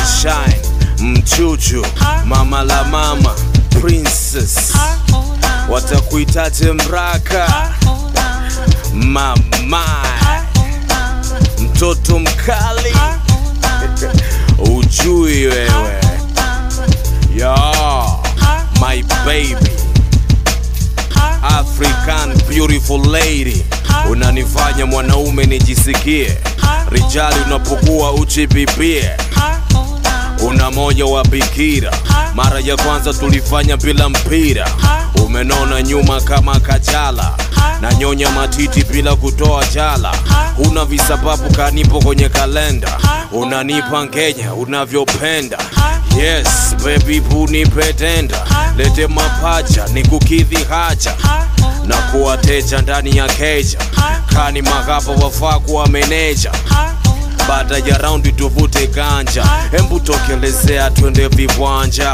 shine mchuchu mama la mama princess watakuitaje mraka mama mtoto mkali ujui wewe ya my baby african beautiful lady unanifanya mwanaume nijisikie rijali unapokuwa uchipipie una moyo wa bikira mara ya kwanza tulifanya bila mpira umenona nyuma kama kachala na nyonya matiti bila kutoa jala huna visababu kanipo kwenye kalenda unanipa ngenya unavyopenda yes baby punipetenda lete mapacha ni kukidhi haja na kuwateja ndani ya keja kani makapa wafaa kuwa meneja baada ya raundi tuvute ganja hembu tokelezea twende viwanja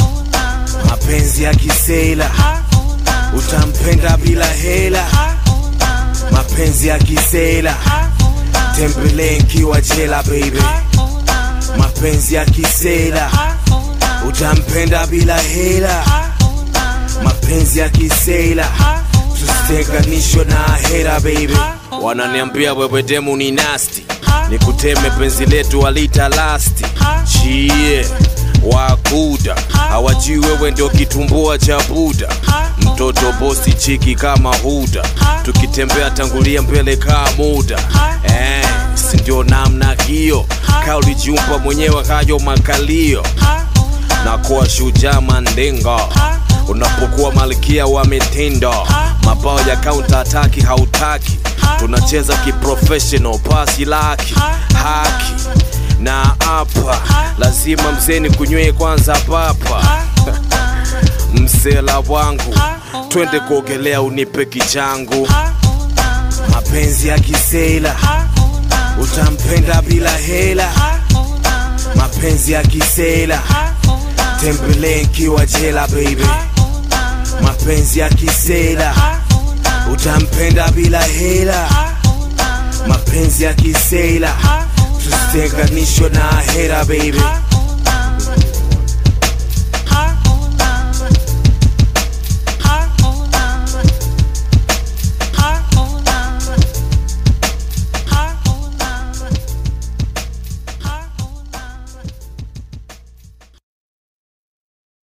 mapenzi ya kisela utampenda bila hela mapenzi ya kisela tembelee nkiwa jela baby mapenzi ya kisela utampenda bila hela mapenzi ya kisela tusitenganishwe na hera baby wananiambia wewe demu ni nasti nikuteme penzi letu walita lasti chie wakuda hawajui wewe ndio kitumbua cha buda mtoto bosi chiki kama huda tukitembea tangulia mbele kaa muda eh, si ndio namna hiyo kaa ulijiumba mwenyewe hayo makalio na kuwa shujaa mandingo unapokuwa malkia wa mitindo mabao ya counter ataki hautaki tunacheza kiprofessional pasi laki haki na hapa lazima mzeni kunywee kwanza papa msela wangu twende kuogelea unipe kichangu mapenzi ya kisela utampenda bila hela mapenzi ya kisela tembelee nkiwa jela baby mapenzi ya kisela utampenda bila hela mapenzi ya kisela tusitenganishwe na hera baby